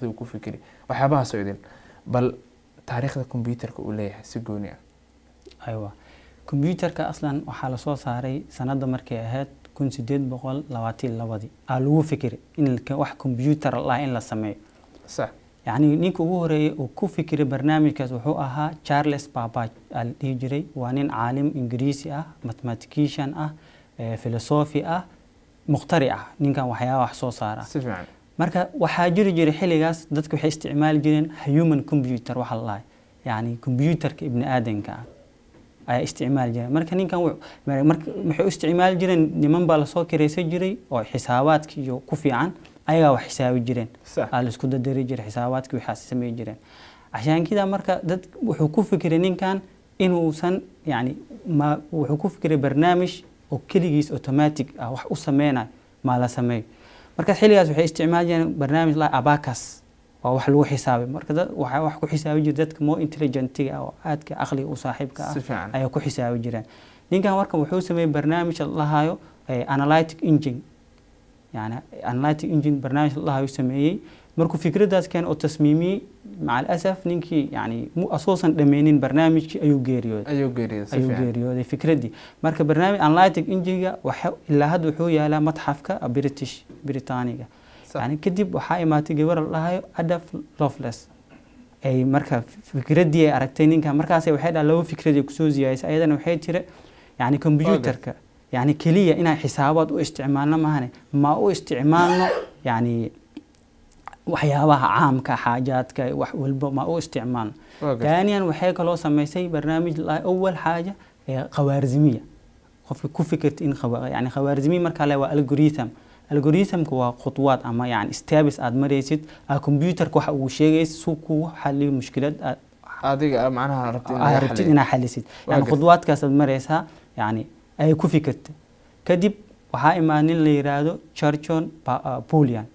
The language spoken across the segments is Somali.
taariikhdii uu ku fikiri waxyaabahaasoo idin bal taariikhda computerka uu leeyahay si gooni ah aywa kombyuutarka aslan waxaa lasoo saaray sanadda markay ahayd kun sideed boqol labaatan labadii aa lagu fikiray in ka- wax kombyuutar lah in la sameeyo sax yacni ninka ugu horeeyay uu ku fikiray barnaamijkaas wuxuu ahaa charles babbage aa la dhihi jiray waa nin caalim ingiriisi ah mathematician ah eh, philosophy ah mukhtari ah ninkan waxyaaba wax soo saara si fiican marka waxaa jiri jiray xilligaas dadka waxay isticmaali jireen human computer waxa la dhahay yacni computerka ibni aadanka ah ayaa isticmaali jireen marka ninkan wuxuu- mar- marka waxay u isticmaali jireen niman baa lasoo kiraysan jiray oo xisaabaadka iyo ku fiican ayagaa wax xisaabi jireen sax aa laisku dadari jiray xisaabaadkii waxaas samey jireen cashaankida marka dad wuxuu ku fikiray ninkan inuusan yani ma wuxuu ku fikiray barnaamij oo keligiis automatic ah wax u sameynayo maa la sameeyo marka xilligaas waxay isticmaali jireen barnaamij la abacus waa wax lagu xisaabay marka dad waxaa wax ku xisaabi jira dadka more intelligentiga ah oo aadka aqliga u saaxiibka ah si fiican ayaa ku xisaabi jireen ninkan marka wuxuu sameeyey barnaamij la lahayo analytic engine yani analytic engine barnaamij la lahayo sameeyey markuu fikradaas keen oo tasmiimiyey maca alasaf ninkii yani mu asoosan dhameynin barnaamijkii ayuu geeriyooday ayuu geeriyay si ayuu fiican geeriyooday fikradii marka barnaamij analytic engine-ga waxa ilaa hadda wuxuu yaalaa matxafka british britaniga sax yani kadib waxaa imaatay gabar la dhahayo adaf loveless ay marka fikradii ay aragtay ninkan markaas waxay dhaha laba fikrad ay kusoo ziyaadisay ayadana waxay tiri yani computerka yani keliya inaan xisaabaad u isticmaalno maahane ma u isticmaalno yani waxyaabaha caamka xaajaadka wax walba ma u isticmaalno waa gartay ثانيا waxay kaloo samaysay barnaamij la awal xaaja ee khawaarizmiya qofka ku fikirta in khawa- yani khawaarizmiya markaa le waa algorithm algorithmka waa khudwaad ama yani steps aad maraysid aa computerka waxa uu sheegaysa suu kugu xaliyo mushkilad aad adiga macnaha rabtid in aad laga rabtid xaliyo. inaad xalisid Waa yani gartay. khudwaadkaas aad maraysaa yani ay ku fikirta kadib waxaa imaa nin la yiraahdo charchon polian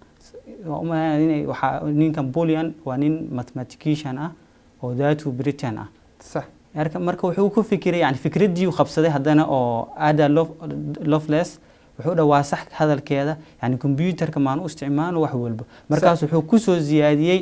ninkan polian waa nin mathematician ah oo datu britain ah sax marka marka wuxuu ku fikiray yani fikradii uu qabsaday haddana oo ada loveless wuxuu dha waa sax hadalkeeda yani computerka maan u isticmaalo wax walba markaas wuxuu kusoo ziyaadiyey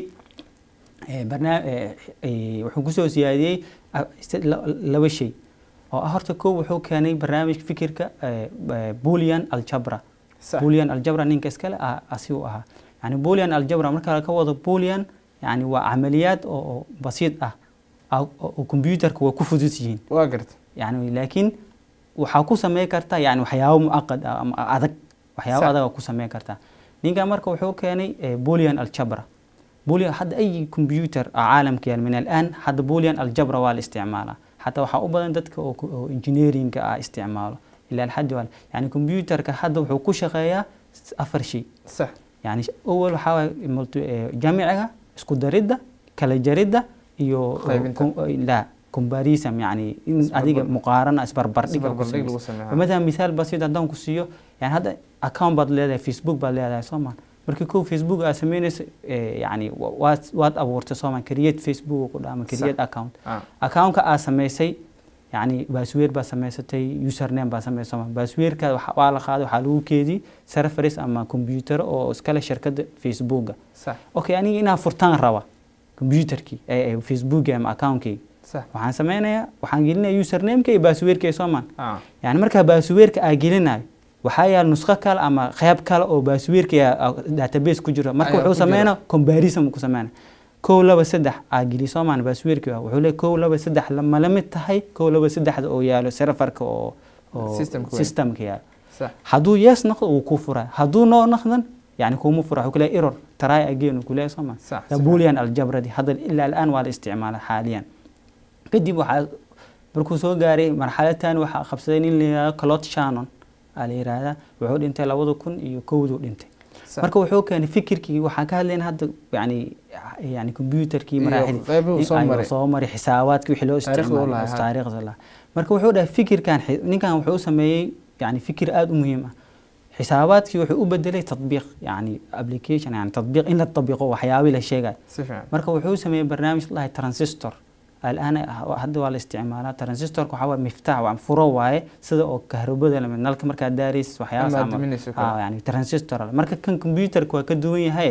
eh, barnaam- eh, eh, wuxuu kusoo siyaadiyey ah, sid- la- laba shay oo ah horta kow wuxuu keenay barnaamij fikirka eh, eh, boolean aljabra sax boolean aljabra ninka iskale ah asigu ahaa yani boolean aljabra marka laga wado boolean yani waa camaliyaad oo oo basiid ah ah, oo oo computerka waa ku fudud yihiin waa gartay yani laakiin waxaa ku sameyn kartaa yani waxyaabo mucaqad ah ama adag waxyaabo Sax. adag aa ku sameyn kartaa ninkan marka wuxuu keenay eh, boolean aljabra boolean hadda ay computer ah caalamka yaal min alaan hadda boolean aljabra waa la isticmaalaa xataa waxaa u badan dadka oo ku- oo engineeringa ah isticmaalo ila alxadi wal yani computerka hadda wuxuu ku shaqeeyaa s- afar shay sax يعني أول waxaa multi jamciga isku daridda kala jaridda iyo Qaybinta. com- la comparison يعني in Isbarbar- adiga muqaarana isbarbardhig lagu isbarbardhig lagu sameeyo. sameeyo مثلا مثال بسيط haddaan ku siiyo yani hadda account baad leedahay facebook baad leedahay soomaa markii kow facebook aad sameynayso eh, yani wa- waad waad abuurtay soomaa create facebook ku dhaama create account Ah, accountka aad samaysay yani baasweer baad samaysatay username baad samaysay soomaa baasweerka waa la qaaday waxaa lagu keediyey serveris ama computer oo iskale shirkadda facebooka sax okay aniga inaan furtaan raba computerkii ee ee facebooki ama accountkii sax waxaan sameynayaa waxaan gelinayaa usernameka iyo baasweerka soomaan ah yani markaa baasweerka aa gelinayo waxaa yaal nusqo kale ama qeyb kale oo baasweerka database ku jiro marka Ayaa wuxuu ku jira. sameynaa comparison ku sameynaa kow laba saddex aa geli soomaan baasweerkii ah wuxuu leeyahay kow laba saddex lama la mid tahay kow laba saddexda oo yaalo serverka oo oo Systemka weyn. systemka yaalo sax hadduu yes noqdo wuu ku furaa hadduu no noqdan yani kuma fura wuxuu kuleeyahay error try again uu kuleeyahay soomaan sax ده بوليان الجبر دي هذا إلا الآن ولا استعماله حاليا kadib waxaa markuu soo gaaray marxaladtan waxaa qabsaday nin la yihahdo clot shannon aa la yihahdaa wuxuu dhintay labada kun iyo kowduu dhintay sax marka wuxuu keenay fikirkii waxaan ka hadlayna hadda yani yani computerkii Iyo maraaxidii qeybuhu soo ayuu maray. soo maray xisaabaadkii wixii loo Taariikhda u lahaa, isticmaalay ha. taariikhda lahaa marka wuxuu dhahay fikirkan xi- ninkan wuxuu sameeyey yani fikir aada u muhiim ah xisaabaadkii wuxuu u bedelay tatbiiq yani application yani tatbiiq in la tabiqo waxyaabii la sheegayo si fiican marka wuxuu sameeyey barnaamij la dhahay transistor الآن hadda waa la isticmaalaa transistorka waxaa waaye miftaax waa furo waaye sida oo kahrobada lamid nalka markaa daaraysid waxyaabaas Ama ama diminayso kale. ah, yani transistor ale. marka kan computerka waa ka duwan yahay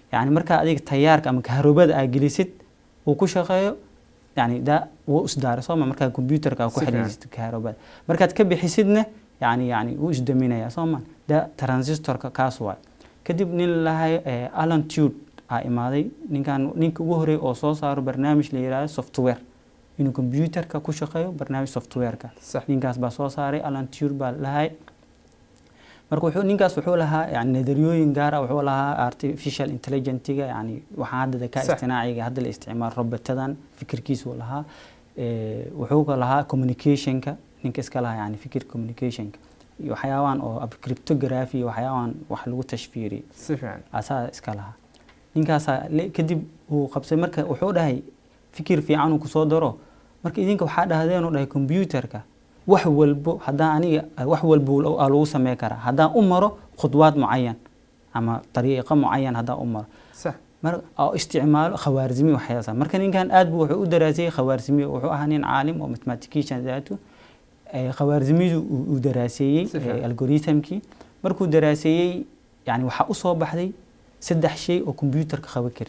yani markaa adiga tayaarka ama kaharobada aa gelisid uu ku shaqeeyo yani da wuu isdaara sooma markaa computerka aa ku Si fiican. xidhiisid kaharobada markaad ka bixisidna yani yani wuu isdaminaya sooma da transistorka kaas waay kadib nin lahay alan tude aa imaaday ninkan ninka ugu horeey oo soo saaro barnaamij la yihahdo software inuu computerka ku shaqeeyo barnaamij softwareka sax ninkaas baa soo saaray alan tuur baa lahay marka wuxuu ninkaas wuxuu lahaa yani nadariyooyin gaara wuxuu lahaa artificial intelligentiga yani waxaa hadda dakaa Sax. istinaaciga hadda la isticmaalo robotadan fikirkiisu lahaa Eh, wuxuu ka lahaa communicationka ninka iska lahaa yani fikir communicationka iyo waxyaabahan oo ab- cryptography iyo waxyaabahan wax lagu tashfiiriyey si fiican asaa iska lahaa ninkaasaa le- kadib uu qabsay marka wuxuu dhahay fikir fiican uu kusoo daro marka idinka waxaa dhahdeen uu dhahay computerka wax walbo haddaan aniga wax walbo lo- aa lagu samey karaa haddaan u maro khudwaad mucayan ama dariiqo mucayan haddaan u maro sax mar oo isticmaalo khawaarizmi waxyaasa marka ninkan aad buu wuxuu u daraasiyey khawaarizmi wuxuu ahaa nin caalim oo mathematician daatu Eh, khawaarizmidu uu uu daraaseeyey Si fiican. eh, algorithmkii markuu daraaseeyey yani waxaa usoo baxday saddex shay oo computerka qaban kari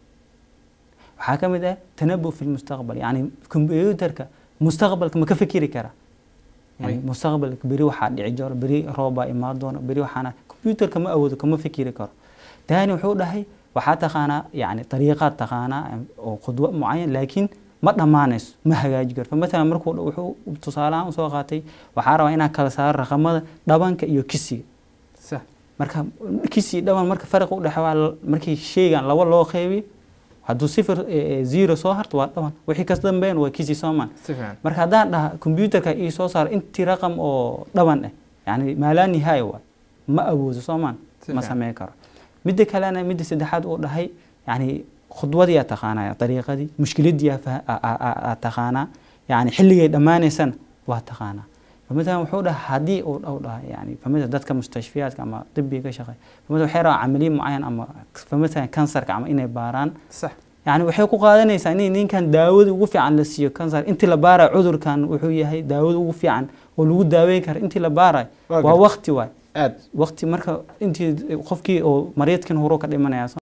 waxaa ka mid ah tanabu fi lmustaqbal yani computerka mustaqbalka ma ka fikiri kara yani Ay. mustaqbalka beri waxaa dhici jiro beri roob baa imaan doona beri waxaana computerka ma awoodo kama fikiri karo tani wuxuu dhahay waxaa taqaanaa yani dariiqaad taqaanaa em, oo khudwo mucayan laakiin ma dhammaanayso ma hagaaji karto matalan markuu dha- wuxuu tusaalahaan usoo qaatay waxaa rabaa inaa kala saaro raqamada dhabanka iyo kisiga sax marka kisi dhaban marka fariq u dhexeeya markii shaygan laba loo qeybiyo hadduu sifir eh, eh, zero soo harto waa dhaban wixii kas dambeyn waa kisi soomaan si fiican marka haddaan dhaha computerka ii soo saaro intii raqam oo dhaban ah yani maalaa nihaaya waay ma awoodo soomaan Si ma fiican. sameyn karo midda kalena midda saddexaad uu dhahay yani khudwadii aa taqaanaa dariiqadii mushkiladii aa faha- aa- aa- aa- aa taqaanaa yani xilligay dhammaanaysana waa taqaanaa فمثلا wuxuu dhaha haddii uu dhow dhaha yani famida dadka mustashfiyaadka ama dibiga ka shaqeeya famida waxay rabaan camaliye mucayan ama famida kansarka ama inay baaraan sax yani waxay ku qaadanaysaa in ninkan daawada ugu fiican la siiyo kansar intii la baarayo cudurkan wuxuu yahay daawada ugu fiican oo lagu daaweyn karo intii la baarayo Waa waa gartay. waqti waay aad waqti marka intii qofkii oo maryadkan horo ka dhimanaya